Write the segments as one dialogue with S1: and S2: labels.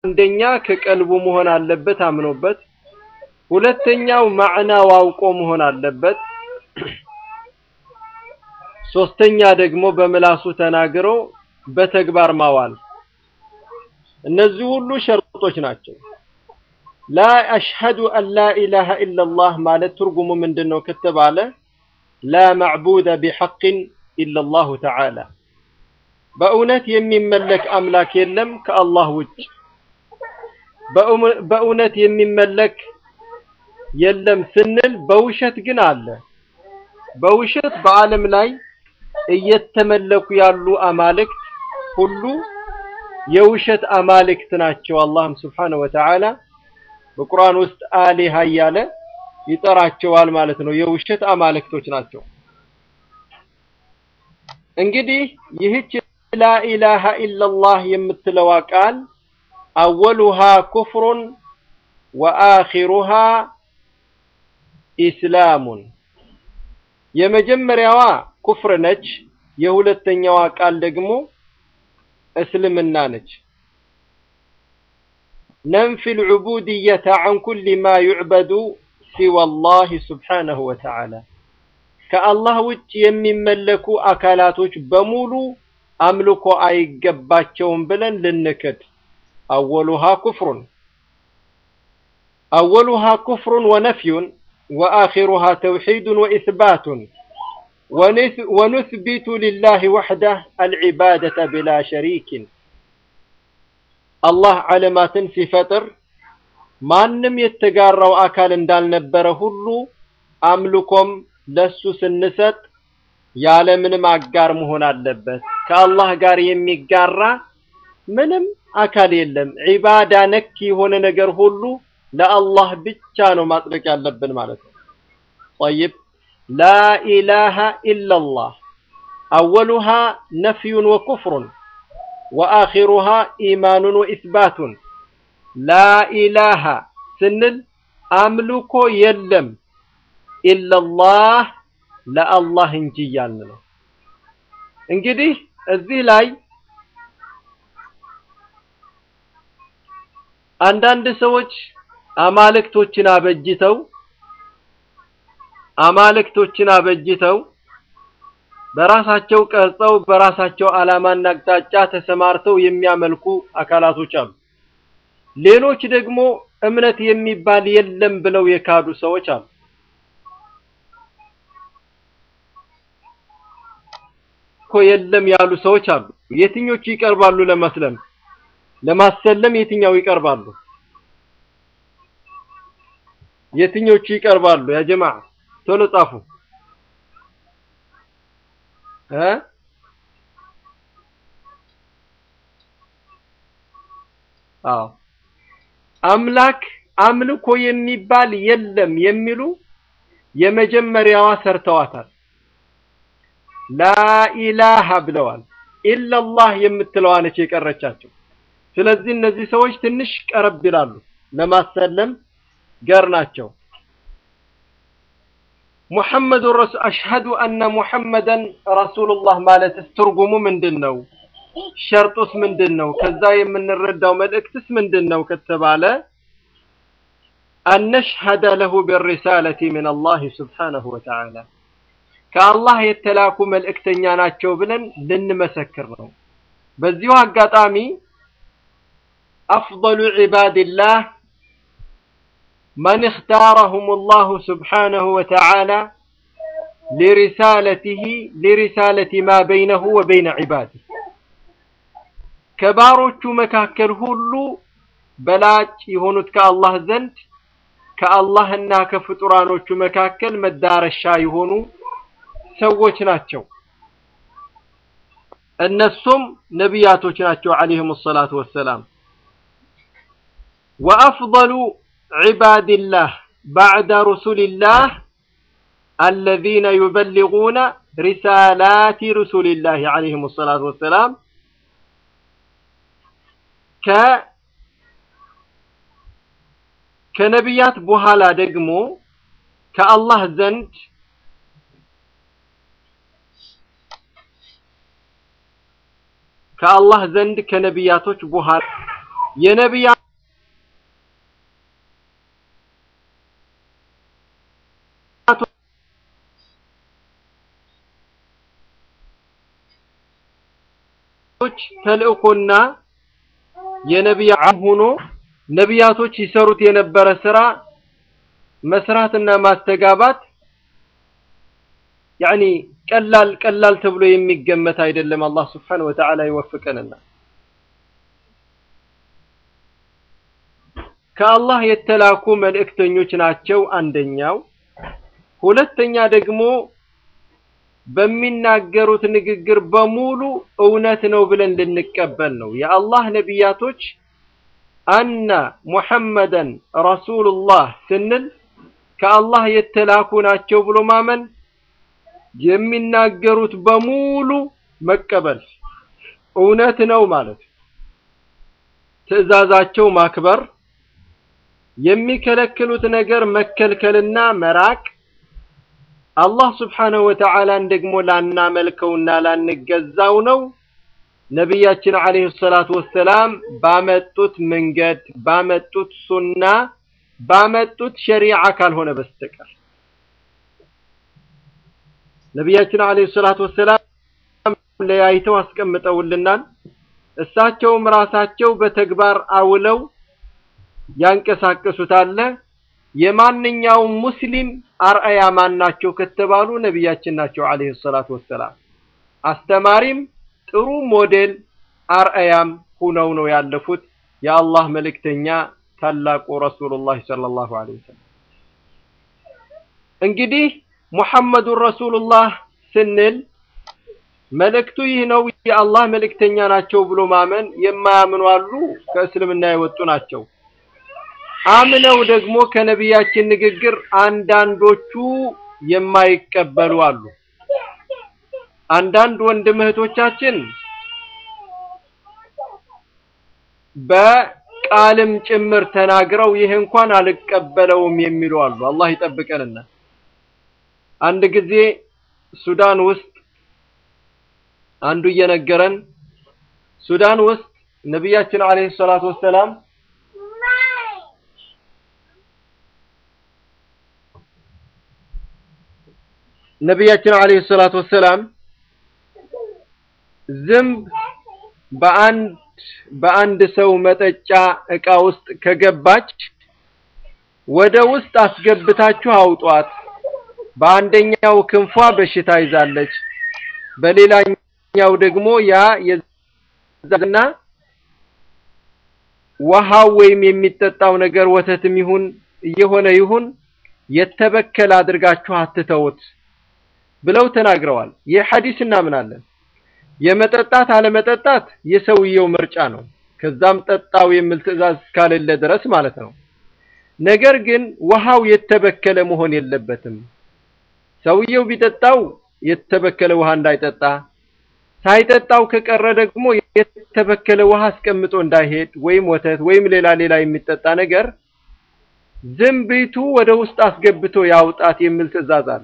S1: አንደኛ ከቀልቡ መሆን አለበት አምኖበት፣ ሁለተኛው ማዕናው አውቆ መሆን አለበት። ሶስተኛ ደግሞ በምላሱ ተናግሮ በተግባር ማዋል። እነዚህ ሁሉ ሸርጦች ናቸው። ላ አሽሀዱ አን ላ ኢላሃ ኢለላህ ማለት ትርጉሙ ምንድን ነው ከተባለ ላ ማዕቡደ ቢሐቅን ኢለላሁ ተዓላ በእውነት የሚመለክ አምላክ የለም ከአላህ ውጭ። በእውነት የሚመለክ የለም ስንል በውሸት ግን አለ። በውሸት በዓለም ላይ እየተመለኩ ያሉ አማልክት ሁሉ የውሸት አማልክት ናቸው። አላህም ስብሓነሁ ወተዓላ በቁርአን ውስጥ አሊሃ እያለ ይጠራቸዋል ማለት ነው። የውሸት አማልክቶች ናቸው። እንግዲህ ይህች ላኢላሃ ኢለላህ የምትለዋ ቃል አወሉሃ ኩፍሩን ወአኺሩሃ ኢስላሙን የመጀመሪያዋ ኩፍር ነች። የሁለተኛዋ ቃል ደግሞ እስልምና ነች። ነንፊ ልዑቡድየተ ዐን ኩሊ ማ ዩዕበዱ ሲወላህ ስብሓነሁ ወተዓላ ከአላህ ውጭ የሚመለኩ አካላቶች በሙሉ አምልኮ አይገባቸውም ብለን ልንክድ። አወሉሃ ኩፍሩን አወሉሃ ኩፍሩን ወነፍዩን ወአኺሩሃ ተውሒዱን ወኢስባቱን ወኑስቢቱ ሊላሂ ወሕደህ አልዒባደተ ብላ ሸሪኪን። አላህ ዓለማትን ሲፈጥር ማንም የተጋራው አካል እንዳልነበረ ሁሉ አምልኮም ለሱ ስንሰጥ ያለምንም አጋር መሆን አለበት። ከአላህ ጋር የሚጋራ ምንም አካል የለም። ዒባዳ ነክ የሆነ ነገር ሁሉ ለአላህ ብቻ ነው ማጥበቅ ያለብን ማለት ነው። ጠይብ ላኢላሃ ኢለላህ አወሉሃ ነፍዩን ወኩፍሩን ወአኺሩሃ ኢማኑን ወኢስባቱን። ላኢላሃ ስንል አምልኮ የለም ኢለላህ ለአላህ እንጂ እያልን ነው። እንግዲህ እዚህ ላይ አንዳንድ ሰዎች አማልክቶችን አበጅተው አማልክቶችን አበጅተው በራሳቸው ቀርጸው በራሳቸው ዓላማና አቅጣጫ ተሰማርተው የሚያመልኩ አካላቶች አሉ። ሌሎች ደግሞ እምነት የሚባል የለም ብለው የካዱ ሰዎች አሉ። እኮ የለም ያሉ ሰዎች አሉ። የትኞቹ ይቀርባሉ ለመስለም ለማሰለም የትኛው ይቀርባሉ? የትኞቹ ይቀርባሉ? ያ ጀማዓ ቶሎ ጻፉ እ አዎ አምላክ አምልኮ የሚባል የለም የሚሉ የመጀመሪያዋ ሰርተዋታል። ላኢላሃ ብለዋል። ኢለላህ የምትለዋ ነች የቀረቻቸው። ስለዚህ እነዚህ ሰዎች ትንሽ ቀረብ ይላሉ፣ ለማሰለም ገር ናቸው። ሙሐመዱን ረሱ አሽሀዱ አነ ሙሐመደን ረሱሉላህ ማለትስ ትርጉሙ ምንድን ነው? ሸርጡስ ምንድን ነው? ከዛ የምንረዳው መልእክትስ ምንድን ነው ከተባለ አነሽሀደ ለሁ ቢሪሳለቲ ምን አላህ ስብሓነሁ ወተዓላ ከአላህ የተላኩ መልእክተኛ ናቸው ብለን ልንመሰክር ነው። በዚሁ አጋጣሚ አፍضሉ ዒባድላህ መን እኽታረሁም አላሁ ስብሓነሁ ወተዓላ ሊሪሳለቲሂ ሊሪሳለቲ ማ በይነሁ ወበይነ ዒባዲህ ከባሮቹ መካከል ሁሉ በላጭ የሆኑት ከአላህ ዘንድ ከአላህና ከፍጡራኖቹ መካከል መዳረሻ የሆኑ ሰዎች ናቸው። እነሱም ነቢያቶች ናቸው ዓለይሂሙ ሰላቱ ወሰላም። ወአፍضሉ ዒባድላህ ባዕደ ሩሱሊላህ አለዚነ ዩበሊጉነ ሪሳላቲ ሩሱሊላህ ዓለይሂሙ ሰላቱ ወሰላም ከ ከነቢያት በኋላ ደግሞ ከአላህ ዘንድ ከአላህ ዘንድ ከነቢያቶች በኋላ የነቢያ ተልእኮና የነቢያ ሆኖ ነቢያቶች ይሰሩት የነበረ ስራ መስራትና ማስተጋባት ያኒ ቀላል ቀላል ተብሎ የሚገመት አይደለም። አላህ ስብሓነሁ ወተዓላ ይወፍቀንና ከአላህ የተላኩ መልእክተኞች ናቸው አንደኛው። ሁለተኛ ደግሞ በሚናገሩት ንግግር በሙሉ እውነት ነው ብለን ልንቀበል ነው። የአላህ ነቢያቶች አነ ሙሐመደን ረሱሉላህ ስንል ከአላህ የተላኩ ናቸው ብሎ ማመን የሚናገሩት በሙሉ መቀበል እውነት ነው ማለት ትዕዛዛቸው ማክበር የሚከለክሉት ነገር መከልከልና መራቅ አላህ ስብሓነሁ ወተዓላን ደግሞ ላናመልከውና ላንገዛው ነው። ነቢያችን ዓለይሂ ሰላቱ ወሰላም ባመጡት መንገድ ባመጡት ሱና ባመጡት ሸሪዓ ካልሆነ በስተቀር ነቢያችን ዓለይሂ ሰላቱ ወሰላም ለያይተው አስቀምጠውልናል። እሳቸውም ራሳቸው በተግባር አውለው ያንቀሳቀሱታል። የማንኛውም ሙስሊም አርአያ ማን ናቸው ከተባሉ ነቢያችን ናቸው ዓለይሂ ሰላቱ ወሰላም። አስተማሪም ጥሩ ሞዴል አርአያም ሁነው ነው ያለፉት የአላህ መልእክተኛ ታላቁ ረሱሉላህ ሰለላሁ ዐለይሂ ወሰለም። እንግዲህ ሙሐመዱን ረሱሉላህ ስንል መልእክቱ ይህ ነው፣ የአላህ መልእክተኛ ናቸው ብሎ ማመን የማያምኑ አሉ፣ ከእስልምና የወጡ ናቸው። አምነው ደግሞ ከነቢያችን ንግግር አንዳንዶቹ የማይቀበሉ አሉ። አንዳንድ ወንድም እህቶቻችን በቃልም ጭምር ተናግረው ይህ እንኳን አልቀበለውም የሚሉ አሉ። አላህ ይጠብቀንና አንድ ጊዜ ሱዳን ውስጥ አንዱ እየነገረን ሱዳን ውስጥ ነቢያችን ዓለይሂ ሰላቱ ወሰላም ነቢያችን ዓለይሂ ሰላቱ ወሰላም ዝንብ በአንድ በአንድ ሰው መጠጫ ዕቃ ውስጥ ከገባች ወደ ውስጥ አስገብታችሁ አውጧት። በአንደኛው ክንፏ በሽታ ይዛለች፣ በሌላኛው ደግሞ ያ የዛና ውሃው ወይም የሚጠጣው ነገር ወተትም ይሁን እየሆነ ይሁን የተበከለ አድርጋችሁ አትተውት ብለው ተናግረዋል። ይህ ሐዲስ እናምናለን። የመጠጣት አለመጠጣት የሰውየው ምርጫ ነው። ከዛም ጠጣው የሚል ትዕዛዝ እስካሌለ ድረስ ማለት ነው። ነገር ግን ውሃው የተበከለ መሆን የለበትም። ሰውየው ቢጠጣው የተበከለ ውሃ እንዳይጠጣ፣ ሳይጠጣው ከቀረ ደግሞ የተበከለ ውሃ አስቀምጦ እንዳይሄድ ወይም ወተት ወይም ሌላ ሌላ የሚጠጣ ነገር ዝንቢቱ ወደ ውስጥ አስገብቶ ያውጣት የሚል ትዕዛዝ አለ።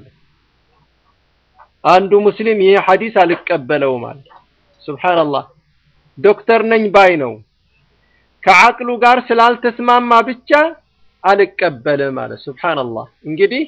S1: አንዱ ሙስሊም ይህ ሐዲስ አልቀበለውም አለ። ሱብሃንአላህ ዶክተር ነኝ ባይ ነው። ከዓቅሉ ጋር ስላልተስማማ ብቻ አልቀበልም አለ። ሱብሃንአላህ እንግዲህ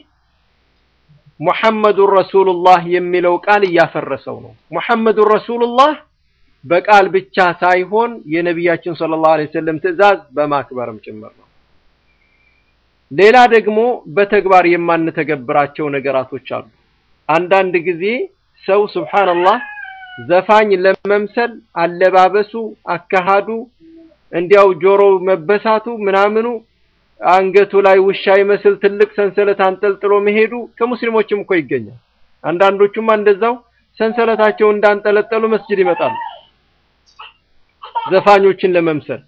S1: ሙሐመዱን ረሱሉላህ የሚለው ቃል እያፈረሰው ነው። ሙሐመዱን ረሱሉላህ በቃል ብቻ ሳይሆን የነቢያችን ሰለላሁ ዐለይሂ ወሰለም ትዕዛዝ በማክበርም ጭምር ነው። ሌላ ደግሞ በተግባር የማንተገብራቸው ነገራቶች አሉ። አንዳንድ ጊዜ ሰው ሱብሃንአላህ ዘፋኝ ለመምሰል አለባበሱ፣ አካሃዱ፣ እንዲያው ጆሮው መበሳቱ ምናምኑ አንገቱ ላይ ውሻ ይመስል ትልቅ ሰንሰለት አንጠልጥሎ መሄዱ ከሙስሊሞችም እኮ ይገኛል። አንዳንዶቹማ እንደዛው ሰንሰለታቸውን እንዳንጠለጠሉ መስጂድ ይመጣሉ ዘፋኞችን ለመምሰል።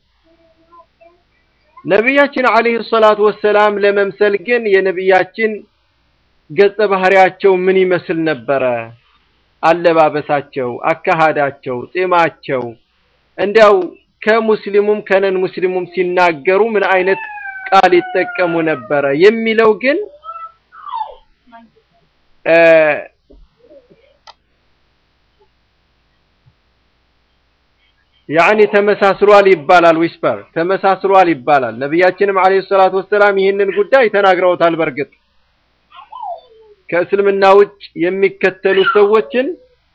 S1: ነቢያችን አለይሂ ሰላቱ ወሰላም ለመምሰል ግን የነቢያችን ገጸ ባህሪያቸው ምን ይመስል ነበረ? አለባበሳቸው፣ አካሃዳቸው፣ ጺማቸው እንዲያው ከሙስሊሙም ከነን ሙስሊሙም ሲናገሩ ምን አይነት ቃል ይጠቀሙ ነበረ የሚለው ግን ያኒ ተመሳስሏል ይባላል። ዊስፐር ተመሳስሏል ይባላል። ነቢያችንም አለይሂ ሰላቱ ወሰላም ይህንን ጉዳይ ተናግረውታል። በእርግጥ ከእስልምና ውጭ የሚከተሉ ሰዎችን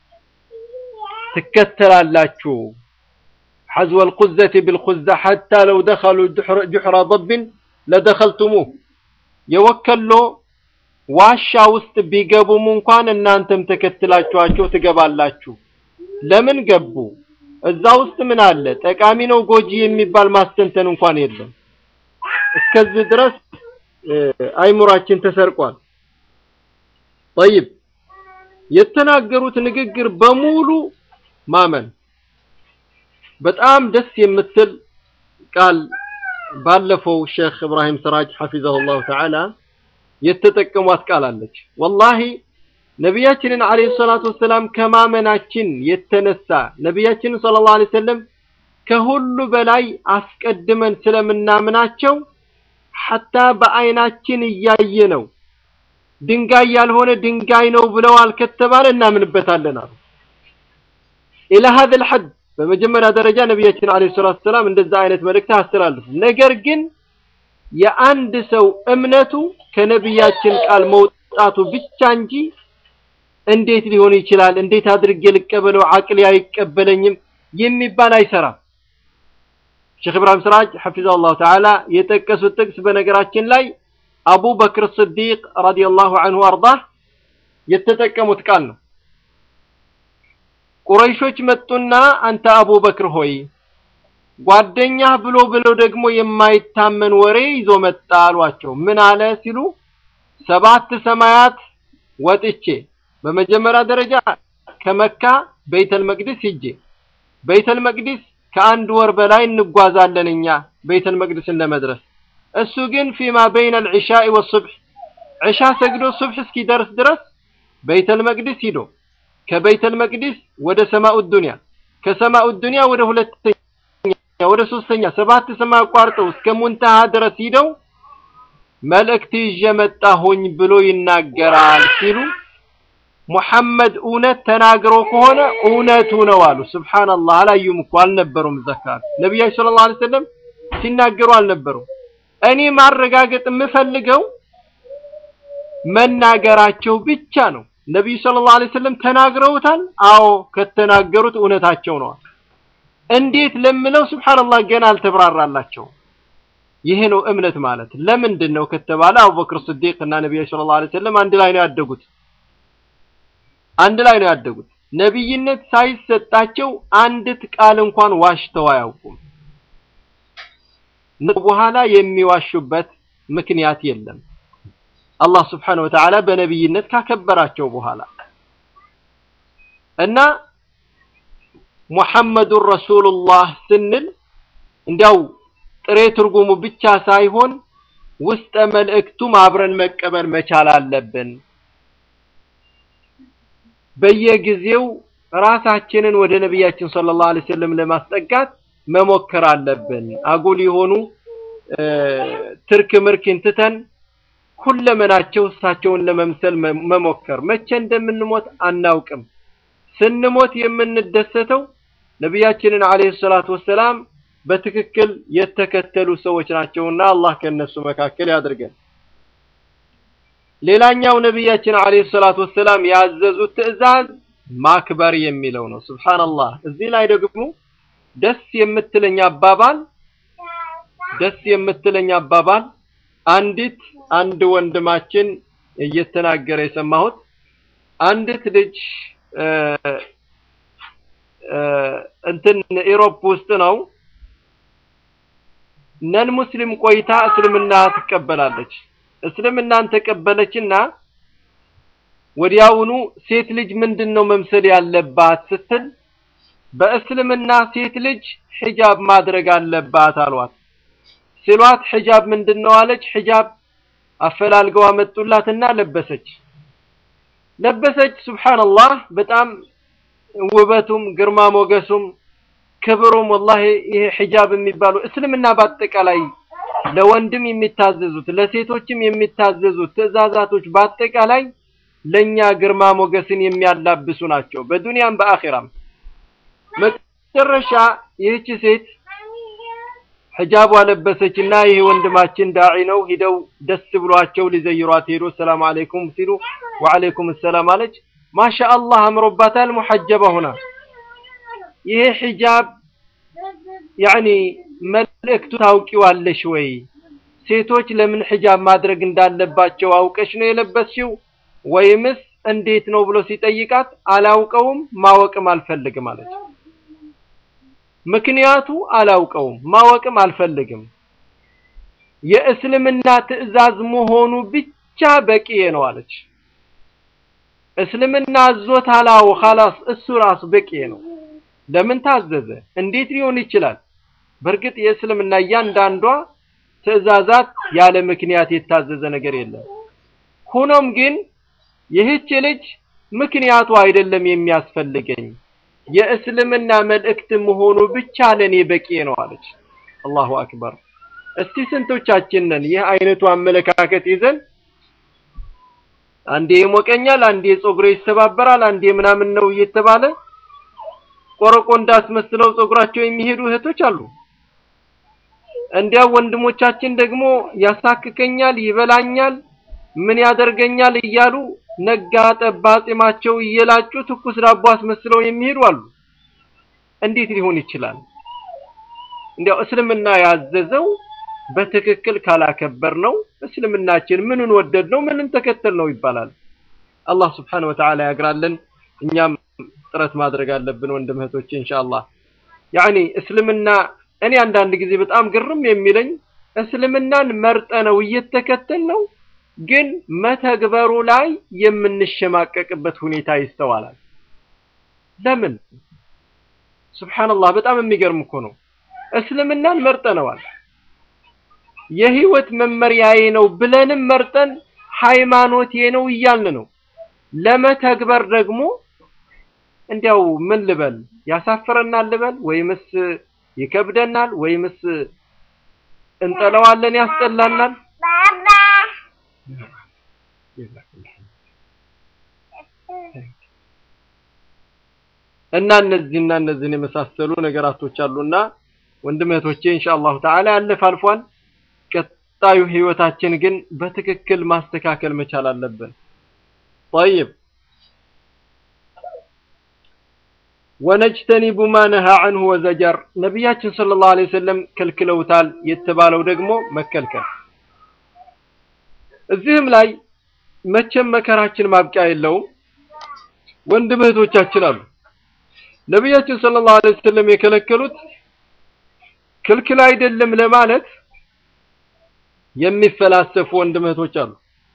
S1: ትከተላላችሁ حذو القزة بالقزة حتى لو دخلوا جحر, جحر ضب لدخلتموه የወከሎ ዋሻ ውስጥ ቢገቡም እንኳን እናንተም ተከትላችኋቸው ትገባላችሁ። ለምን ገቡ? እዛ ውስጥ ምን አለ? ጠቃሚ ነው ጎጂ የሚባል ማስተንተን እንኳን የለም። እስከዚህ ድረስ አይሙራችን ተሰርቋል። ጠይብ የተናገሩት ንግግር በሙሉ ማመን በጣም ደስ የምትል ቃል ባለፈው ሼክ እብራሂም ስራጅ ሐፊዘሁላሁ ተዓላ የተጠቀሟት ቃል አለች። ወላሂ ነቢያችንን አለይሂ ሰላቱ ወሰላም ከማመናችን የተነሳ ነቢያችንን ሰለላሁ ዐለይሂ ወሰለም ከሁሉ በላይ አስቀድመን ስለምናምናቸው ሐታ በአይናችን እያየ ነው ድንጋይ ያልሆነ ድንጋይ ነው ብለዋል ከተባለ እናምንበታለን አሉ። ኢላ ሀዘል ሐድ በመጀመሪያ ደረጃ ነቢያችን አለይሂ ሰላቱ ወሰላም እንደዛ አይነት መልእክት አስተላልፉ። ነገር ግን የአንድ ሰው እምነቱ ከነቢያችን ቃል መውጣቱ ብቻ እንጂ እንዴት ሊሆን ይችላል፣ እንዴት አድርጌ ልቀበለው፣ አቅሌ አይቀበለኝም የሚባል አይሰራም። ሼክ ኢብራሂም ስራጅ ሐፊዘሁላሁ ተዓላ የጠቀሱት ጥቅስ በነገራችን ላይ አቡበክር ስዲቅ ረዲየላሁ ዐንሁ አርዳህ የተጠቀሙት ቃል ነው። ቁረይሾች መጡና አንተ አቡበክር ሆይ ጓደኛህ ብሎ ብሎ ደግሞ የማይታመን ወሬ ይዞ መጣ አሏቸው። ምን አለ ሲሉ ሰባት ሰማያት ወጥቼ በመጀመሪያ ደረጃ ከመካ ቤተል መቅደስ ሂጄ ቤተል መቅደስ ከአንድ ወር በላይ እንጓዛለን እኛ ቤተል መቅደስን ለመድረስ እሱ ግን ፊማ በይነ አልዒሻኢ ወሱብሕ ዒሻ ሰግዶ ሱብሕ እስኪደርስ ድረስ ቤተል መቅደስ ሂዶ ከቤተል መቅደስ ወደ ሰማኡ ዱንያ ከሰማኡ ዱንያ ወደ ሁለተኛ ወደ ሶስተኛ ሰባት ሰማይ አቋርጠው እስከ ሙንተሃ ድረስ ሂደው መልእክት ይዤ መጣሁኝ ብሎ ይናገራል ሲሉ ሙሐመድ እውነት ተናግሮ ከሆነ እውነቱ ነው አሉ። ሱብሃንአላህ አላዩም እኮ አልነበሩም። ዘካር ነቢያችን ሰለላሁ ዐለይሂ ወሰለም ሲናገሩ አልነበሩም። እኔ ማረጋገጥ የምፈልገው መናገራቸው ብቻ ነው። ነቢዩ ሰለላሁ ዐለይሂ ወሰለም ተናግረውታል። አዎ ከተናገሩት እውነታቸው ነው። እንዴት ለምለው ሱብሃንአላህ ገና አልተብራራላቸውም። ይሄ ነው እምነት ማለት። ለምንድን ነው ከተባለ አቡበክር ስዲቅ እና ነቢያችን ሰለላሁ ዐለይሂ ወሰለም አንድ ላይ ነው ያደጉት አንድ ላይ ነው ያደጉት። ነቢይነት ሳይሰጣቸው አንዲት ቃል እንኳን ዋሽተው አያውቁም። በኋላ የሚዋሹበት ምክንያት የለም። አላህ ስብሓነሁ ወተዓላ በነቢይነት ካከበራቸው በኋላ እና ሙሐመዱን ረሱሉላህ ስንል እንዲያው ጥሬ ትርጉሙ ብቻ ሳይሆን ውስጠ መልእክቱም አብረን መቀበል መቻል አለብን። በየጊዜው ራሳችንን ወደ ነቢያችን ሰለላሁ ዐለይሂ ወሰለም ለማስጠጋት መሞከር አለብን። አጉል የሆኑ ትርክ ምርክን ትተን ሁለመናቸው እሳቸውን ለመምሰል መሞከር። መቼ እንደምንሞት አናውቅም። ስንሞት የምንደሰተው ነቢያችንን ዐለይሂ ሰላቱ ወሰላም በትክክል የተከተሉ ሰዎች ናቸውና አላህ ከነሱ መካከል ያድርገን። ሌላኛው ነቢያችን ዐለይሂ ሰላቱ ወሰላም ያዘዙት ትዕዛዝ ማክበር የሚለው ነው። ሱብሃንአላህ። እዚህ ላይ ደግሞ ደስ የምትለኝ አባባል ደስ የምትለኝ አባባል አንዲት አንድ ወንድማችን እየተናገረ የሰማሁት አንዲት ልጅ እንትን ኢሮፕ ውስጥ ነው ነን ሙስሊም ቆይታ እስልምና ትቀበላለች። እስልምናን ተቀበለችና ወዲያውኑ ሴት ልጅ ምንድን ነው መምሰል ያለባት ስትል በእስልምና ሴት ልጅ ሒጃብ ማድረግ አለባት አሏት። ሲሏት ሒጃብ ምንድን ነው አለች። ሒጃብ አፈላልገው አመጡላትና ለበሰች ለበሰች። ሱብሃንአላህ በጣም ውበቱም ግርማ ሞገሱም ክብሩም ወላሂ ይሄ ሒጃብ የሚባለው እስልምና በአጠቃላይ ለወንድም የሚታዘዙት ለሴቶችም የሚታዘዙት ትዕዛዛቶች በአጠቃላይ ለኛ ግርማ ሞገስን የሚያላብሱ ናቸው፣ በዱንያም በአኺራም። መጨረሻ ይህች ሴት ሒጃቧ ለበሰችና ይሄ ወንድማችን ዳዒ ነው ሂደው ደስ ብሏቸው ሊዘይሯት ሄዶ ሰላም አለይኩም ሲሉ ወአለይኩም ሰላም አለች። ማሻአላህ አምሮባታል። ሙሐጀባ ሆና ይሄ ሒጃብ ያኒ መልእክቱ ታውቂዋለሽ ወይ? ሴቶች ለምን ሒጃብ ማድረግ እንዳለባቸው አውቀሽ ነው የለበስሽው ወይምስ እንዴት ነው ብሎ ሲጠይቃት አላውቀውም ማወቅም አልፈልግም አለች። ምክንያቱ አላውቀውም ማወቅም አልፈልግም የእስልምና ትዕዛዝ መሆኑ ብቻ በቂ ነው አለች። እስልምና አዞታል። አዎ ኸላስ እሱ ራሱ በቂ ነው። ለምን ታዘዘ? እንዴት ሊሆን ይችላል? በእርግጥ የእስልምና እያንዳንዷ ትዕዛዛት ያለ ምክንያት የታዘዘ ነገር የለም። ሆኖም ግን ይህች ልጅ ምክንያቱ አይደለም የሚያስፈልገኝ የእስልምና መልእክት መሆኑ ብቻ ለኔ በቂ ነው አለች። አላሁ አክበር። እስቲ ስንቶቻችን ነን ይህ አይነቱ አመለካከት ይዘን አንዴ ይሞቀኛል፣ አንዴ ጸጉሬ ይሰባበራል፣ አንዴ ምናምን ነው እየተባለ ቆረቆ እንዳስመስለው ጸጉራቸው የሚሄዱ እህቶች አሉ። እንዲያው ወንድሞቻችን ደግሞ ያሳክከኛል፣ ይበላኛል፣ ምን ያደርገኛል እያሉ ነጋ ጠባ ጺማቸው እየላጩ ትኩስ ዳቦ አስመስለው የሚሄዱ አሉ። እንዴት ሊሆን ይችላል? እንዲያው እስልምና ያዘዘው በትክክል ካላከበር ነው እስልምናችን ምንን ወደድ ነው ምንን ተከተል ነው ይባላል። አላህ ስብሓነሁ ወተዓላ ያግራለን። እኛም ጥረት ማድረግ አለብን ወንድም እህቶቼ ኢንሻአላህ። ያኒ እስልምና እኔ አንዳንድ ጊዜ በጣም ግርም የሚለኝ እስልምናን መርጠ ነው እየተከተል ነው ግን መተግበሩ ላይ የምንሸማቀቅበት ሁኔታ ይስተዋላል። ለምን? ሱብሃንአላህ በጣም የሚገርም እኮ ነው። እስልምናን መርጠነዋል የህይወት መመሪያዬ ነው ብለንም መርጠን ሃይማኖቴ ነው እያልን ነው። ለመተግበር ደግሞ እንዲያው ምን ልበል ያሳፍረናል ልበል ወይምስ ይከብደናል ወይምስ እንጠለዋለን ያስጠላናል። እና እነዚህና እነዚህን የመሳሰሉ ነገራቶች አሉና ወንድም እህቶቼ ኢንሻአላሁ ተዓላ ያለፈ አልፏል። ቀጣዩ ህይወታችን ግን በትክክል ማስተካከል መቻል አለብን። طيب ወነጅተኒቡ ማ ነሃ ዐንሁ ወዘጀር ነቢያችን ሰለላሁ ዐለይሂ ወሰለም ከልክለውታል የተባለው ደግሞ መከልከል እዚህም ላይ መቼም መከራችን ማብቂያ የለውም። ወንድም እህቶቻችን አሉ ነቢያችን ሰለላሁ ዐለይሂ ወሰለም የከለከሉት ክልክል አይደለም ለማለት የሚፈላሰፉ ወንድም እህቶች አሉ።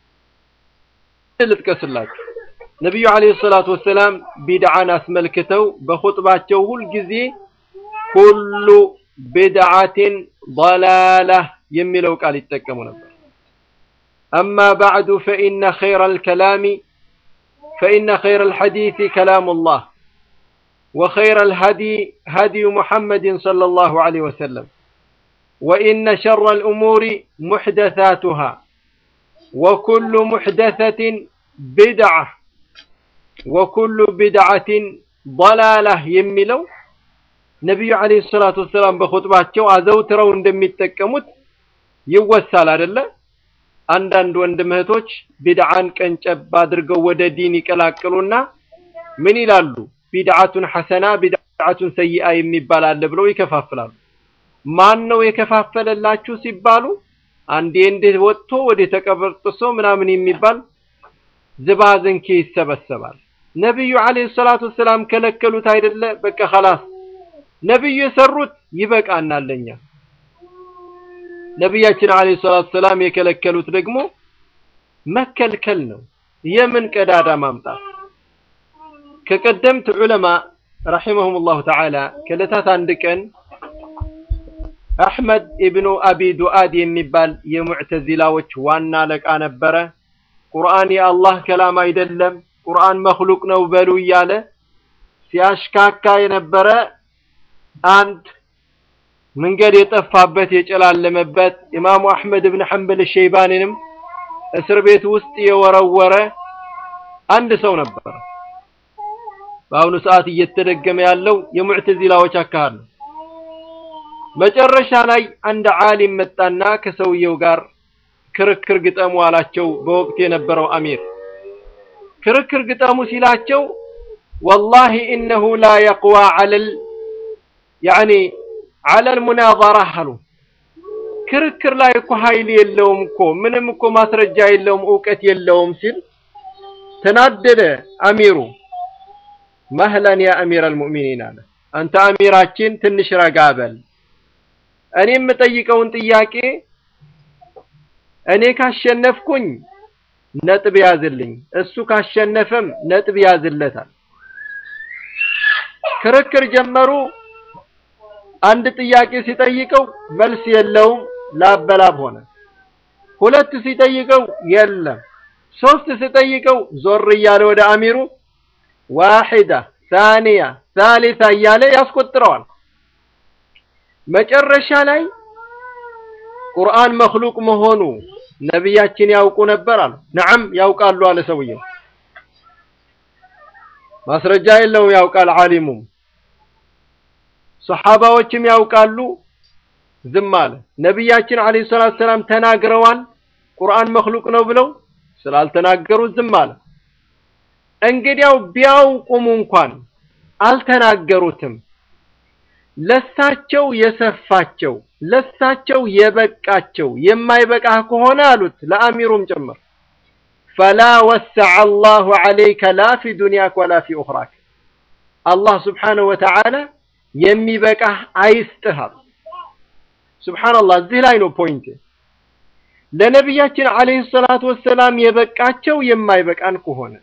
S1: ልጥቀስላችሁ። ነቢዩ ዐለይሂ ሰላቱ ወሰላም ቢድዓን አስመልክተው በኹጥባቸው ሁልጊዜ ኩሉ ቢድዓትን ضላላህ የሚለው ቃል ይጠቀሙ ነበር። አማ ባዕዱ ፈኢነ ኸይረል ከላሚ ፈኢነ ኸይረል ሐዲሲ ከላሙላህ ወኸይረል ሀዲ ሀዲዩ ሙሐመድን ሰለላሁ ዐለይሂ ወሰለም ወኢነ ሸረል ኡሙሪ ሙሕደሳቱሃ ወኩሉ ሙሕደሰትን ቢድዓ ወኩሉ ቢድዓትን ضላላህ የሚለው ነቢዩ ዐለይሂ ሰላቱ ወሰላም በኹጥባቸው አዘውትረው እንደሚጠቀሙት ይወሳል አይደለ? አንዳንድ ወንድም እህቶች ቢድዓን ቀንጨብ አድርገው ወደ ዲን ይቀላቅሉና ምን ይላሉ? ቢድዓቱን ሐሰና ቢድዓቱን ሰይአ የሚባል አለ ብለው ይከፋፍላሉ። ማን ነው የከፋፈለላችሁ ሲባሉ አንዴ እንዴት ወጥቶ ወደ ተቀበርጥሶ ምናምን የሚባል ዝባዝንኬ ይሰበሰባል። ነቢዩ ዐለይሂ ሰላቱ ወሰላም ከለከሉት አይደለ? በቃ ኸላስ ነቢዩ የሰሩት ይበቃናል ለኛ። ነቢያችን ዐለይሂ ሰላቱ ወሰላም የከለከሉት ደግሞ መከልከል ነው። የምን ቀዳዳ ማምጣት ከቀደምት ዑለማ ረሒመሁሙላሁ ተዓላ ከዕለታት አንድ ቀን አሕመድ ኢብኑ አቢ ዱአድ የሚባል የሙዕተዚላዎች ዋና አለቃ ነበረ። ቁርአን የአላህ ከላም አይደለም፣ ቁርአን መክሉቅ ነው በሉ እያለ ሲያሽካካ የነበረ አንድ መንገድ የጠፋበት የጨላለመበት ኢማሙ አሕመድ ብን ሐንበል ሸይባኒንም እስር ቤት ውስጥ የወረወረ አንድ ሰው ነበረ። በአሁኑ ሰዓት እየተደገመ ያለው የሙዕተዚላዎች አካሄድ ነው። መጨረሻ ላይ አንድ ዓሊም መጣና ከሰውየው ጋር ክርክር ግጠሙ አላቸው። በወቅት የነበረው አሚር ክርክር ግጠሙ ሲላቸው ወላሂ ኢነሁ ላ የቅዋ ዐለል ያዕኒ ዐለል ሙናዘራ አሉ። ክርክር ላይ እኮ ኃይል የለውም እኮ ምንም እኮ ማስረጃ የለውም እውቀት የለውም ሲል ተናደደ አሚሩ። መህለን ያ አሚር አልሙእሚኒን አለ። አንተ አሚራችን ትንሽ ረጋ በል። እኔ የምጠይቀውን ጥያቄ እኔ ካሸነፍኩኝ ነጥብ ያዝልኝ፣ እሱ ካሸነፈም ነጥብ ያዝለታል። ክርክር ጀመሩ። አንድ ጥያቄ ሲጠይቀው መልስ የለውም፣ ላበላብ ሆነ። ሁለት ሲጠይቀው የለም፣ ሶስት ሲጠይቀው ዞር እያለ ወደ አሚሩ ዋሂዳ ሳኒያ ሳሊሳ እያለ ያስቆጥረዋል። መጨረሻ ላይ ቁርአን መክሉቅ መሆኑ ነቢያችን ያውቁ ነበር አሉ። ነዓም ያውቃሉ አለ ሰውየው። ማስረጃ የለውም ያውቃል ዓሊሙም። ሰሓባዎችም ያውቃሉ፣ ዝም አለ። ነቢያችን ዓለይሂ ሰላቱ ሰላም ተናግረዋል ቁርአን መክሉቅ ነው ብለው ስላልተናገሩ ዝም አለ። እንግዲያው ቢያውቁም እንኳን አልተናገሩትም። ለሳቸው የሰፋቸው ለሳቸው የበቃቸው የማይበቃህ ከሆነ አሉት ለአሚሩም ጭምር ፈላ ወሰዐ አላሁ ዐለይከ ላ ፊ ዱንያክ ወላ ፊ ኡኽራክ አላህ ስብሓነሁ ወተዓላ የሚበቃህ አይስጥህ አሉ። ሱብሓነላህ እዚህ ላይ ነው ፖይንት። ለነቢያችን ዐለይሂ ሰላቱ ወሰላም የበቃቸው የማይበቃን ከሆነ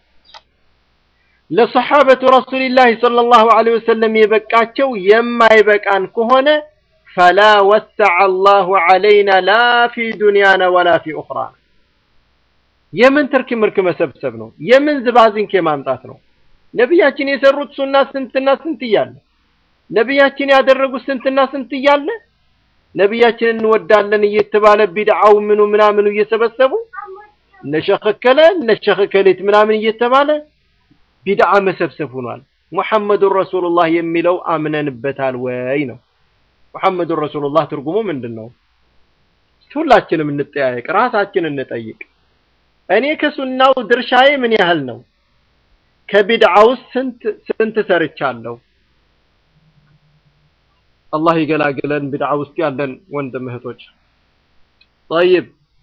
S1: ለሰሓበቱ ረሱሊላህ ሰለላሁ ዐለይሂ ወሰለም የበቃቸው የማይበቃን ከሆነ ፈላ ወሰዐ አላሁ ዐለይና ላ ፊ ዱንያና ወላ ፊ ኡኽራና። የምን ትርክ ምርክ መሰብሰብ ነው? የምን ዝባዝንኬ ማምጣት ነው? ነቢያችን የሰሩት ሱና ስንትና ስንት እያለ ነቢያችን ያደረጉት ስንትና ስንት እያለ ነቢያችን እንወዳለን እየተባለ ቢድዓው ምኑ ምናምኑ እየሰበሰቡ እነሸኸከለ እነሸኸከሌት ምናምን እየተባለ ቢድዓ መሰብሰብ ሆኗል። ሙሐመዱን ረሱሉላህ የሚለው አምነንበታል ወይ ነው። ሙሐመዱን ረሱሉላህ ትርጉሙ ምንድን ነው? ሁላችንም እንጠያየቅ፣ ራሳችን እንጠይቅ። እኔ ከሱናው ድርሻዬ ምን ያህል ነው? ከቢድዓው ስንት ስንት ሰርቻለሁ? አላህ ይገላግለን ቢድዓ ውስጥ ያለን ወንድም እህቶች። ጠይብ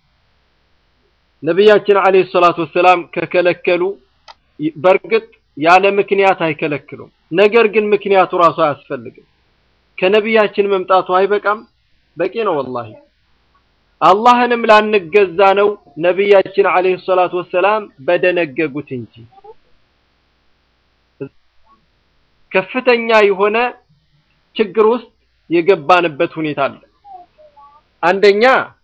S1: ነቢያችን ዓለይሂ ሰላቱ ወሰላም ከከለከሉ በእርግጥ ያለ ምክንያት አይከለክሉም። ነገር ግን ምክንያቱ ራሱ አያስፈልግም። ከነቢያችን መምጣቱ አይበቃም? በቂ ነው ወላሂ። አላህንም ላንገዛ ነው ነቢያችን ዓለይሂ ሰላቱ ወሰላም በደነገጉት እንጂ ከፍተኛ የሆነ ችግር ውስጥ የገባንበት ሁኔታ አለ። አንደኛ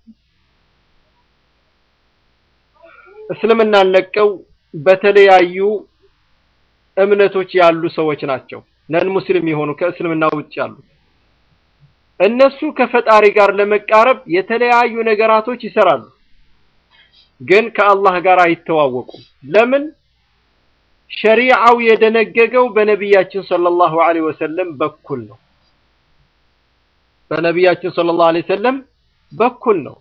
S1: እስልምናን ለቀው በተለያዩ እምነቶች ያሉ ሰዎች ናቸው። ነን ሙስሊም የሆኑ ከእስልምና ውጭ ያሉት እነሱ ከፈጣሪ ጋር ለመቃረብ የተለያዩ ነገራቶች ይሰራሉ፣ ግን ከአላህ ጋር አይተዋወቁም። ለምን? ሸሪዓው የደነገገው በነቢያችን ሰለላሁ ዐለይሂ ወሰለም በኩል ነው። በነቢያችን ሰለላሁ ዐለይሂ ወሰለም በኩል ነው።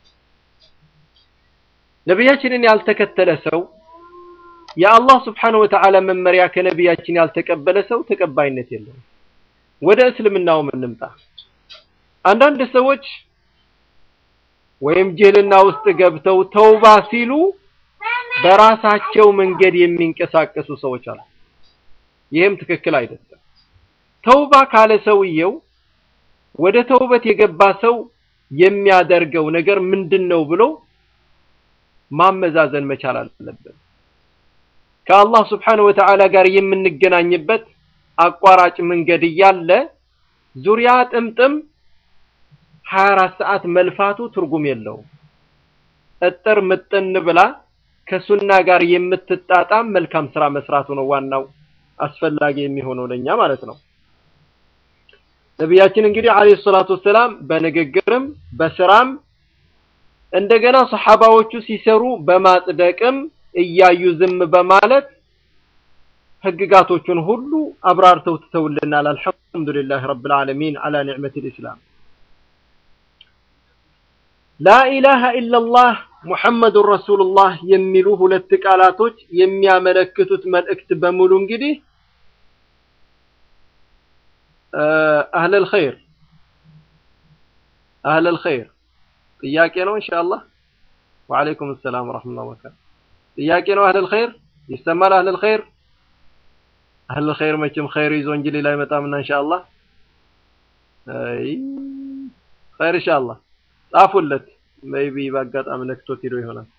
S1: ነቢያችንን ያልተከተለ ሰው የአላህ ስብሓነሁ ወተዓላ መመሪያ ከነቢያችን ያልተቀበለ ሰው ተቀባይነት የለውም። ወደ እስልምናውም እንምጣ። አንዳንድ ሰዎች ወይም ጅህልና ውስጥ ገብተው ተውባ ሲሉ በራሳቸው መንገድ የሚንቀሳቀሱ ሰዎች አሉ። ይህም ትክክል አይደለም። ተውባ ካለ ሰውየው ወደ ተውበት የገባ ሰው የሚያደርገው ነገር ምንድን ነው ብሎ ማመዛዘን መቻል አለብን። ከአላህ ስብሓነሁ ወተዓላ ጋር የምንገናኝበት አቋራጭ መንገድ እያለ ዙሪያ ጥምጥም 24 ሰዓት መልፋቱ ትርጉም የለውም። እጥር ምጥን ብላ ከሱና ጋር የምትጣጣም መልካም ስራ መስራቱ ነው ዋናው አስፈላጊ የሚሆነው ለኛ ማለት ነው። ነቢያችን እንግዲህ አለይሂ ሰላቱ ወሰላም በንግግርም በስራም እንደገና ሰሐባዎቹ ሲሰሩ በማጽደቅም እያዩ ዝም በማለት ህግጋቶቹን ሁሉ አብራርተው ትተውልናል። አልሐምዱሊላህ ረብል ዓለሚን አላ ኒዕመቲል ኢስላም። ላኢላሃ ኢለላህ ሙሐመዱን ረሱሉላህ የሚሉ ሁለት ቃላቶች የሚያመለክቱት መልእክት በሙሉ እንግዲህ አህለል ኸይር አህለል ኸይር ጥያቄ ነው ኢንሻአላህ። ወአለይኩም ሰላም ወራህመቱላሂ ወበረካቱ። ጥያቄ ነው አህለል ኸይር ይሰማል። አህለል ኸይር አህለል ኸይር መቼም ኸይር ይዞ እንጂ ሌላ አይመጣምና ኢንሻአላህ። አይ ኸይር ኢንሻአላህ ጻፉለት። ሜይቢ በአጋጣሚ ነክቶት ሄዶ ይሆናል።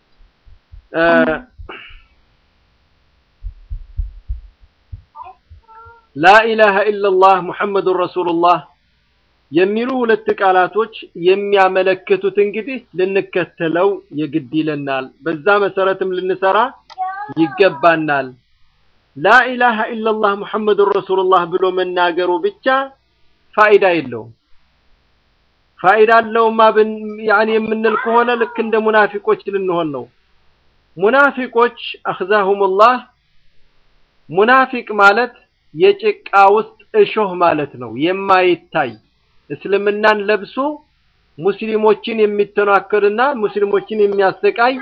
S1: ላኢላሃ ኢለላህ ሙሐመዱን ረሱሉላህ የሚሉ ሁለት ቃላቶች የሚያመለክቱት እንግዲህ ልንከተለው የግድ ይለናል። በዛ መሰረትም ልንሰራ ይገባናል። ላኢላሃ ኢለላህ ሙሐመዱን ረሱሉላህ ብሎ መናገሩ ብቻ ፋይዳ የለውም። ፋይዳ አለውማ ያኔ የምንል ከሆነ ልክ እንደ ሙናፊቆች ልንሆን ነው። ሙናፊቆች አኽዛሁሙላህ ሙናፊቅ ማለት የጭቃ ውስጥ እሾህ ማለት ነው። የማይታይ እስልምናን ለብሶ ሙስሊሞችን የሚተናከልና ሙስሊሞችን የሚያሰቃይ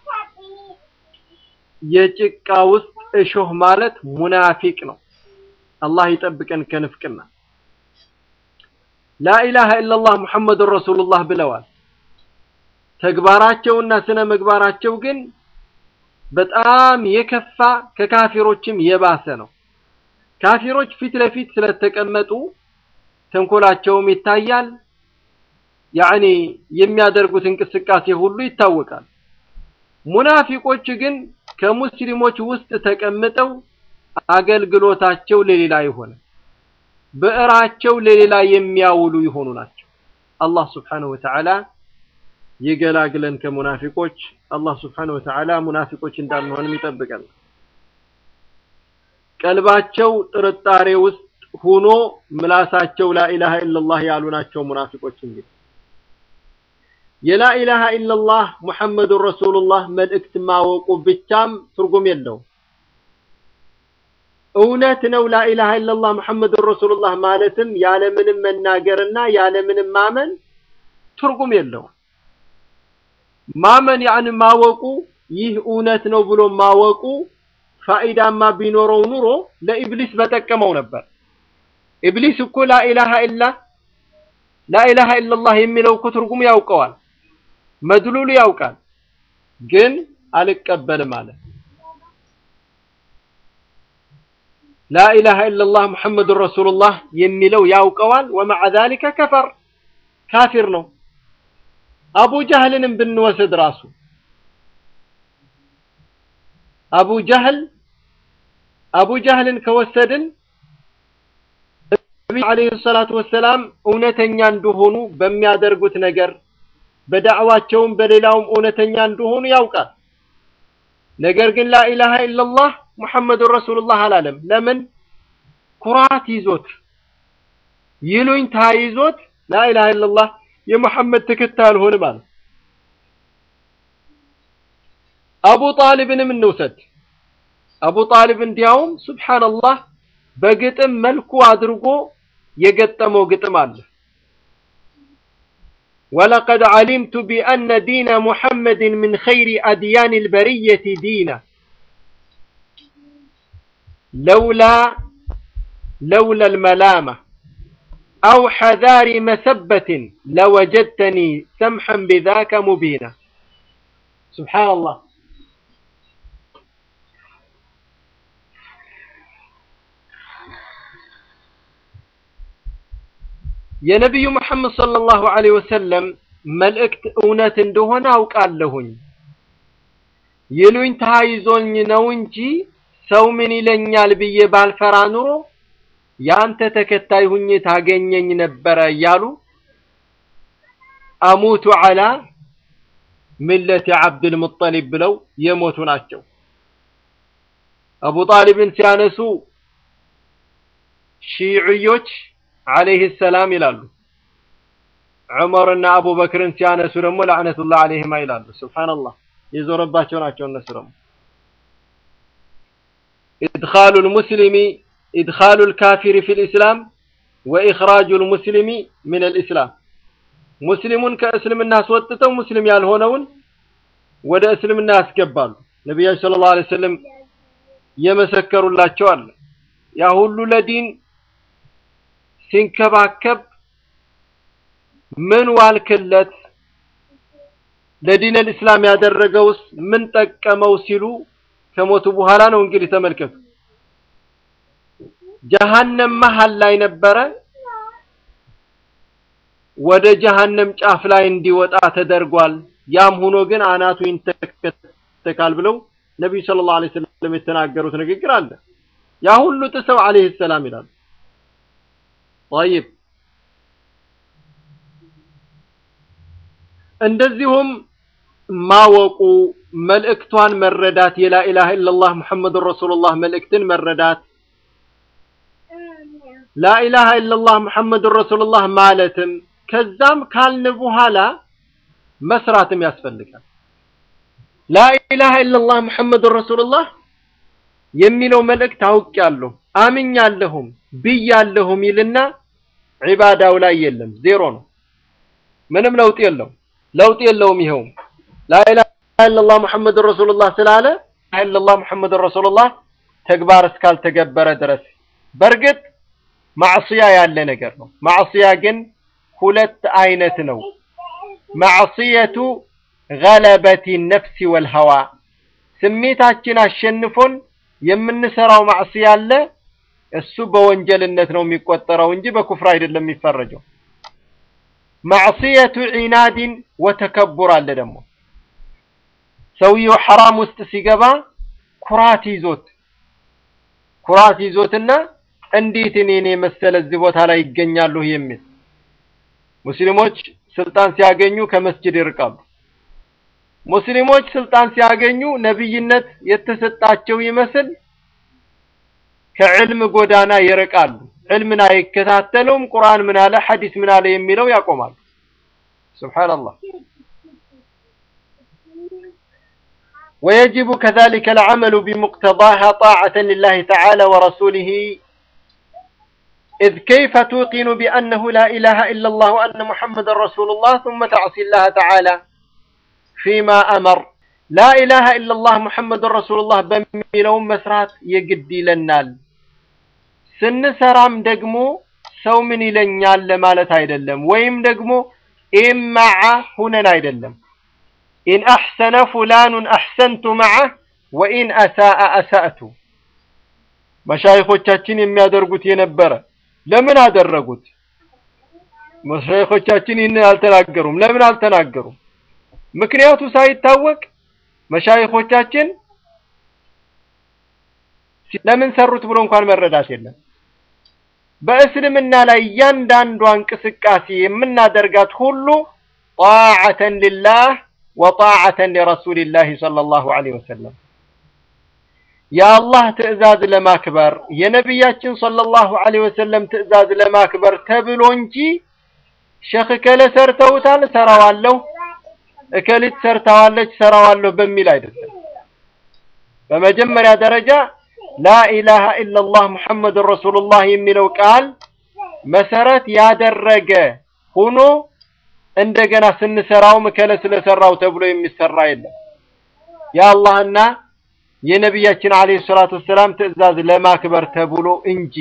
S1: የጭቃ ውስጥ እሾህ ማለት ሙናፊቅ ነው። አላህ ይጠብቀን ከንፍቅና። ላኢላሃ ኢለላህ ሙሐመዱን ረሱሉላህ ብለዋል። ተግባራቸውና ስነ ምግባራቸው ግን በጣም የከፋ ከካፊሮችም የባሰ ነው። ካፊሮች ፊት ለፊት ስለተቀመጡ ተንኮላቸውም ይታያል። ያኔ የሚያደርጉት እንቅስቃሴ ሁሉ ይታወቃል። ሙናፊቆች ግን ከሙስሊሞች ውስጥ ተቀምጠው አገልግሎታቸው ለሌላ የሆነ ብዕራቸው ለሌላ የሚያውሉ የሆኑ ናቸው። አላህ ስብሓነሁ ወተዓላ ይገላግለን ከሙናፊቆች። አላህ ስብሓነሁ ወተዓላ ሙናፊቆች እንዳንሆንም ይጠብቀን። ቀልባቸው ጥርጣሬ ውስጥ ሆኖ ምላሳቸው ላኢላሃ ኢለላህ ያሉ ናቸው ሙናፊቆች። እንግዲህ የላኢላሃ ኢለላህ ሙሐመዱን ረሱሉላህ መልእክት ማወቁ ብቻም ትርጉም የለውም። እውነት ነው ላኢላሃ ኢለላህ ሙሐመዱን ረሱሉላህ ማለትም ያለምንም መናገርና ያለምንም ማመን ትርጉም የለውም። ማመን ያን ማወቁ ይህ እውነት ነው ብሎ ማወቁ ፋኢዳማ ቢኖረው ኑሮ ለኢብሊስ በጠቀመው ነበር። ኢብሊስ እኮ ላኢላሃ ኢላ ላኢላሃ ኢለላህ የሚለው እኮ ትርጉም ያውቀዋል፣ መድሉሉ ያውቃል፣ ግን አልቀበልም አለ። ላኢላሃ ኢለላህ ሙሐመዱን ረሱሉላህ የሚለው ያውቀዋል። ወመዓ ዛሊከ ከፈር ካፊር ነው። አቡ ጃህልንም ብንወስድ ራሱ አቡ ጃህል አቡ ጃህልን ከወሰድን ነቢዩ ዓለይሂ ሰላቱ ወሰላም እውነተኛ እንደሆኑ በሚያደርጉት ነገር በዳዕዋቸውም በሌላውም እውነተኛ እንደሆኑ ያውቃል። ነገር ግን ላኢላሃ ኢለላህ ሙሐመዱን ረሱሉላህ አላለም። ለምን? ኩራት ይዞት ይሉኝታ ይዞት ላኢላሃ ኢለላህ የሙሐመድ ተከታይ አልሆንም አለ። አቡ ጣሊብንም እንውሰድ። አቡ ጣሊብ እንዲያውም ሱብሓነላህ በግጥም መልኩ አድርጎ የገጠመው ግጥም አለ። ወለቀድ ዓሊምቱ ቢአነ ዲነ ሙሐመድን ምን ኸይሪ አድያኒ ልበርየቲ ዲና ለውላ ለውላ ልመላማ አው ሐዛሪ መሰበትን ለወጀድተኒ ሰምሐን ቢዛከ ሙቢና። ሱብሓነላህ የነቢዩ መሐመድ ሰለላሁ ዐለይሂ ወሰለም መልእክት እውነት እንደሆነ አውቃለሁኝ። ይሉኝታ ይዞኝ ነው እንጂ ሰው ምን ይለኛል ብዬ ባልፈራ ኑሮ ያንተ ተከታይ ሁኜ ታገኘኝ ነበረ እያሉ አሙቱ ዐላ ሚለቲ ዐብድል ሙጠሊብ ብለው የሞቱ ናቸው። አቡ ጣሊብን ሲያነሱ ሺዕዮች አለይህ ሰላም ይላሉ። ዑመርና አቡበክርን ሲያነሱ ደግሞ ለዕነቱላህ አለይሂማ ይላሉ። ሱብሓነላህ የዞረባቸው ናቸው። እነሱ ደግሞ ኢድኻሉል ሙስሊሚ ኢድኻሉል ካፊሪ ፊል ኢስላም ወኢኽራጁል ሙስሊሚ ሚነል ኢስላም ሙስሊሙን ከእስልምና አስወጥተው ሙስሊም ያልሆነውን ወደ እስልምና ያስገባሉ። ነቢያችን ሰለላሁ ዐለይሂ ወሰለም የመሰከሩላቸው አለ። ያ ሁሉ ለዲን ሲንከባከብ ምን ዋልክለት ለዲን አልእስላም ያደረገውስ ምን ጠቀመው ሲሉ ከሞቱ በኋላ ነው። እንግዲህ ተመልከቱ፣ ጀሃነም መሀል ላይ ነበረ። ወደ ጀሃነም ጫፍ ላይ እንዲወጣ ተደርጓል። ያም ሆኖ ግን አናቱ ይንተከተካል ብለው ነቢዩ ሰለላሁ ዐለይሂ ወሰለም የተናገሩት ንግግር አለ። ያ ሁሉ ጥሰው ዐለይሂ ሰላም ይላሉ። ጠይብ እንደዚሁም ማወቁ መልእክቷን መረዳት የላኢላሃ ኢለላህ ሙሐመዱን ረሱሉላህ መልእክትን መረዳት ላኢላሃ ኢለላህ ሙሐመዱን ረሱሉላህ ማለትም ከዛም ካልን በኋላ መስራትም ያስፈልጋል። ላኢላሃ ኢለላህ ሙሐመዱን ረሱሉላህ የሚለው መልእክት አውቄያለሁ፣ አምኛለሁም፣ ብያለሁም ይልና ዒባዳው ላይ የለም፣ ዜሮ ነው። ምንም ለውጥ የለው ለውጥ የለውም። ይኸውም ላኢላሃ ኢለላህ ሙሐመዱን ረሱሉላህ ስላለ ላኢላሃ ኢለላህ ሙሐመዱን ረሱሉላህ ተግባር እስካልተገበረ ድረስ በእርግጥ ማዕስያ ያለ ነገር ነው። ማዕስያ ግን ሁለት አይነት ነው። ማዕስየቱ ገለበቲ ነፍሲ ወልሀዋ ስሜታችን አሸንፎን የምንሰራው ማዕስያ አለ። እሱ በወንጀልነት ነው የሚቆጠረው እንጂ በኩፍር አይደለም የሚፈረጀው። ማዕስየቱ ዒናድን ወተከቡር አለ ደግሞ ሰውየው ሐራም ውስጥ ሲገባ ኩራት ይዞት ኩራት ይዞትና እንዴት እኔን የመሰለ እዚህ ቦታ ላይ ይገኛሉ የሚል ሙስሊሞች ስልጣን ሲያገኙ ከመስጅድ ይርቃሉ። ሙስሊሞች ስልጣን ሲያገኙ ነብይነት የተሰጣቸው ይመስል ከዕልም ጎዳና ይርቃሉ። ዕልምን አይከታተሉም። ቁርአን ምን አለ፣ ሐዲስ ምን አለ የሚለው ያቆማሉ። ሱብሃንአላህ። ويجب كذلك العمل بمقتضاها طاعة لله تعالى ورسوله إذ كيف توقن بأنه لا إله إلا الله وأن محمد رسول الله ثم تعصي الله تعالى فيما أمر لا إله إلا الله محمد رسول الله بميلون مسرات يقدي للنال ስንሰራም ደግሞ ሰው ምን ይለኛል ለማለት አይደለም፣ ወይም ደግሞ ኢማዓ ሁነን አይደለም። ኢን አሕሰነ ፉላኑን አሕሰንቱ መዐህ ወኢን አሳአ አሳእቱ መሻይኾቻችን የሚያደርጉት የነበረ ለምን አደረጉት? መሻይኾቻችን ይህን አልተናገሩም። ለምን አልተናገሩም? ምክንያቱ ሳይታወቅ መሻይኾቻችን ለምን ሰሩት ብሎ እንኳን መረዳት የለም። በእስልምና ላይ እያንዳንዷ እንቅስቃሴ የምናደርጋት ሁሉ ጣዓተን ሊላህ ወጣዓተን ሊረሱሊላህ ሰለላሁ ዐለይሂ ወሰለም የአላህ ትዕዛዝ ለማክበር የነቢያችን ሰለላሁ ዐለይሂ ወሰለም ትዕዛዝ ለማክበር ተብሎ እንጂ ሸኽ እከለ ሰርተውታል ሰራዋለሁ፣ እከሊት ሰርተዋለች ሰራዋለሁ በሚል አይደለም። በመጀመሪያ ደረጃ ላኢላሃ ኢለላህ ሙሐመዱን ረሱሉላህ የሚለው ቃል መሰረት ያደረገ ሆኖ እንደገና ስንሰራውም እከለ ስለሰራው ተብሎ የሚሰራ የለም። የአላህና የነቢያችን አለይሂ ሰላቱ ወሰላም ትዕዛዝ ለማክበር ተብሎ እንጂ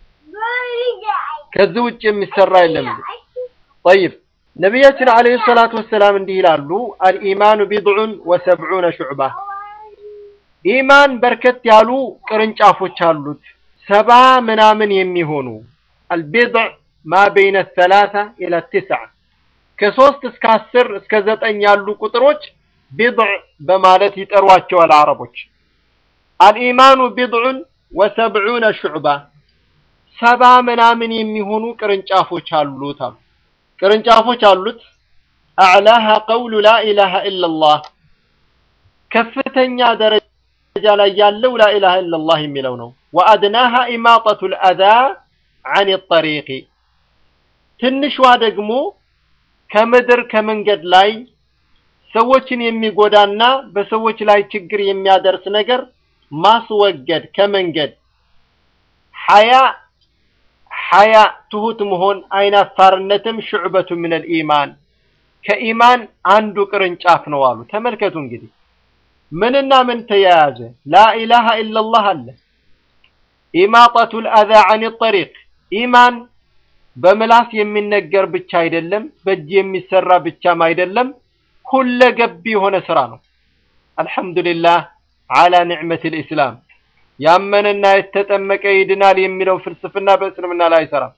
S1: ከዚህ ውጭ የሚሰራ የለም። ጠይብ ነቢያችን አለይሂ ሰላቱ ወሰላም እንዲህ ይላሉ፣ አልኢማኑ ቢድዑን ወሰብዑነ ሹዕባ ኢማን በርከት ያሉ ቅርንጫፎች አሉት፣ ሰባ ምናምን የሚሆኑ አልቢድዕ ማ በይነ ሰላሳ ኢላ ትስዓ ከሶስት እስከ አስር እስከ ዘጠኝ ያሉ ቁጥሮች ቢድዕ በማለት ይጠሯቸዋል አረቦች። አልኢማኑ ቢድዑን ወሰብዑነ ሹዕባ ሰባ ምናምን የሚሆኑ ቅርንጫፎች አሉት አሉ። ቅርንጫፎች አሉት። አዕላሃ ቀውሉ ላኢላሃ ኢለላህ ከፍተኛ ደረጃ ላይ ያለው ላኢላሃ ኢለላህ የሚለው ነው። ወአድናሃ ኢማጠቱል አዛ አን ጠሪቂ ትንሿ ደግሞ ከምድር ከመንገድ ላይ ሰዎችን የሚጎዳና በሰዎች ላይ ችግር የሚያደርስ ነገር ማስወገድ ከመንገድ ሐያ ሐያ ትሁት መሆን አይናፋርነትም ሹዕበቱ ሚነል ኢማን ከኢማን አንዱ ቅርንጫፍ ነው አሉ። ተመልከቱ እንግዲህ ምንና ምን ተያያዘ? ላኢላሃ ኢለላህ አለ። ኢማጠቱል አዛ አን ጠሪቅ ኢማን በምላስ የሚነገር ብቻ አይደለም፣ በእጅ የሚሰራ ብቻም አይደለም፣ ሁለገብ የሆነ ስራ ነው። አልሐምዱሊላህ አላ ኒዕመቲል ኢስላም። ያመነና የተጠመቀ ይድናል የሚለው ፍልስፍና በእስልምና ላይ አይሰራም።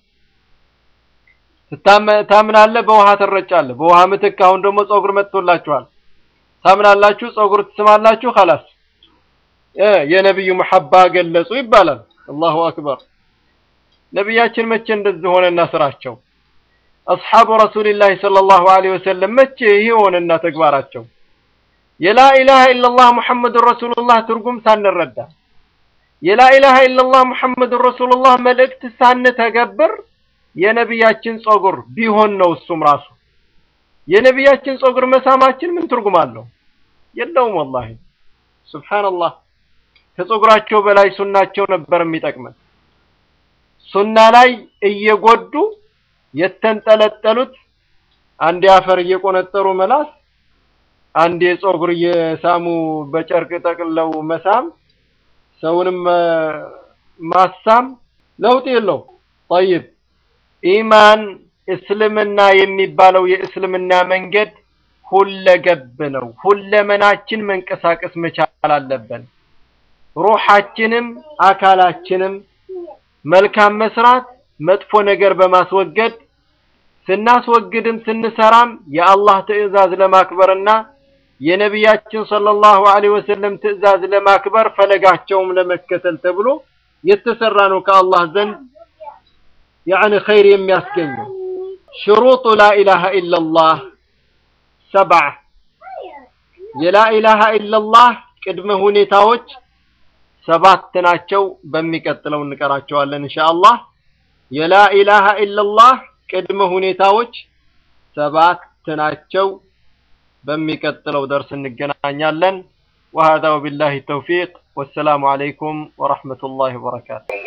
S1: ታምናለህ፣ በውሃ ትረጫለህ። በውሃ ምትክ አሁን ደግሞ ፀጉር መጥቶላችኋል። ታምናላችሁ፣ ፀጉር ትስማላችሁ። ኸላስ የነብዩ መሐባ ገለጹ ይባላል። አላሁ አክበር። ነቢያችን መቼ እንደዚህ ሆነና ስራቸው? አስሓቡ ረሱሊላህ ሰለላሁ ዐለይሂ ወሰለም መቼ ይህ ሆነና ተግባራቸው? የላኢላሃ ኢለላህ ሙሐመዱን ረሱሉላህ ትርጉም ሳንረዳ የላኢላሃ ኢለላህ ሙሐመዱን ረሱሉላህ መልእክት ሳንተገብር የነቢያችን ፀጉር ቢሆን ነው እሱም ራሱ የነቢያችን ፀጉር መሳማችን ምን ትርጉም አለው? የለውም። ወላሂ ሱብሓነላህ። ከፀጉራቸው በላይ ሱናቸው ነበር የሚጠቅመን። ሱና ላይ እየጎዱ የተንጠለጠሉት አንዴ አፈር እየቆነጠሩ መላስ፣ አንዴ ፀጉር እየሳሙ በጨርቅ ጠቅልለው መሳም፣ ሰውንም ማሳም ለውጥ የለው። ጠይብ ኢማን እስልምና የሚባለው የእስልምና መንገድ ሁለገብ ነው። ሁለመናችን መንቀሳቀስ መቻል አለብን። ሩሓችንም አካላችንም መልካም መስራት፣ መጥፎ ነገር በማስወገድ ስናስወግድም ስንሰራም የአላህ ትዕዛዝ ለማክበርና የነቢያችን ሰለላሁ ዐለይሂ ወሰለም ትዕዛዝ ለማክበር ፈለጋቸውም ለመከተል ተብሎ የተሰራ ነው ከአላህ ዘንድ ያዕኒ ኸይር የሚያስገኘው። ሽሩጡ ላኢላሃ ኢለላህ ሰብዓ የላኢላሃ ኢለላህ ቅድመ ሁኔታዎች ሰባት ናቸው። በሚቀጥለው እንቀራቸዋለን ኢንሻአላህ። የላኢላሃ ኢለላህ ቅድመ ሁኔታዎች ሰባት ናቸው። በሚቀጥለው ደርስ እንገናኛለን። ወሀዛ ወቢላሂ ተውፊቅ ወሰላሙ ዐለይኩም ወረሕመቱላሂ ወበረካቱ።